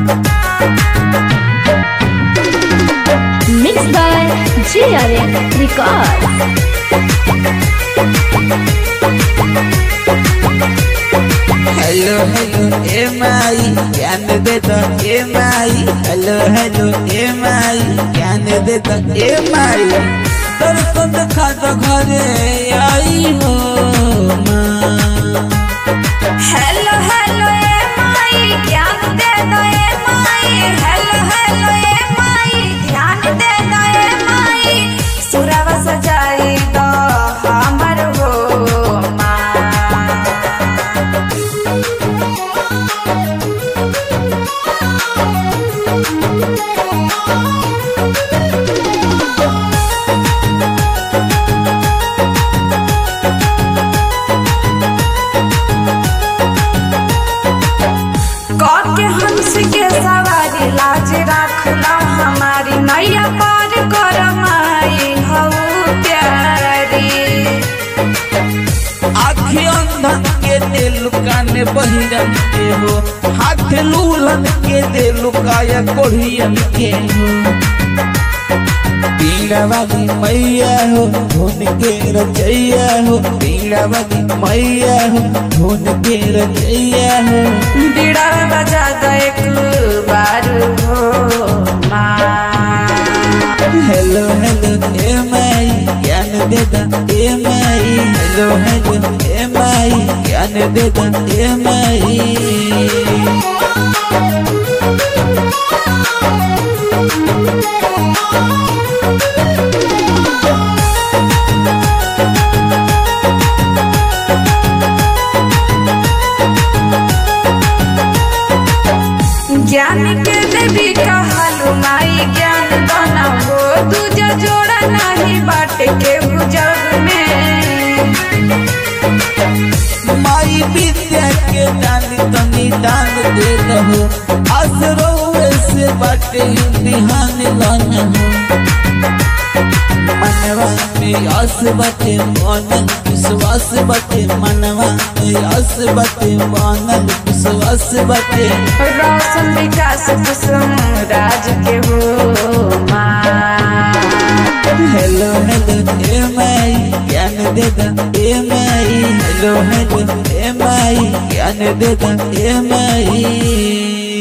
Mixed by JRM Records. Hello hello ए माई ज्ञान दे दो ए माई हेलो हेलो ए माई ज्ञान दे दो ए माई दर्शन देखा दो घरे आई हो माँ हेलो हेलो ए माई ज्ञान दे दो ए माई हेलो हेलो ए माई ध्यान दे दो ए माई सुरवा सजाई दो हमर हो माँ के हंस के सवारी लाज रखला हमारी नैया पार कर माई हऊ प्यारी आखी अंधन के दिल कान बहिरन के हो हाथ लूलन के दिल काया कोढ़ियन के हो पीड़ा वाली मैया हो धुन के रचैया हो पीड़ा वाली मैया हो धुन के रचैया हो बीड़ा बजा दो एक बार हो माँ हेलो हेलो ए माई ज्ञान दे दा ए माई हेलो हेलो ए माई ज्ञान दे दा ए माई ज्ञान के देवी कहलू माई ज्ञान बना हो दूजा जोड़ा नहीं बाटे के जग में माई विद्या के दान तनी दान दे रहो असरो से बाटे बिहान लाना हो मनवा में आस बाटे मानल विश्वास बाटे मनवा में आस बाटे मानल विश्वास बाटे रोशन विकास कुसुम राज के हो माँ हेलो हेलो ए माई ज्ञान दे दा ए माई हेलो हेलो ए माई ज्ञान दे दा ए माई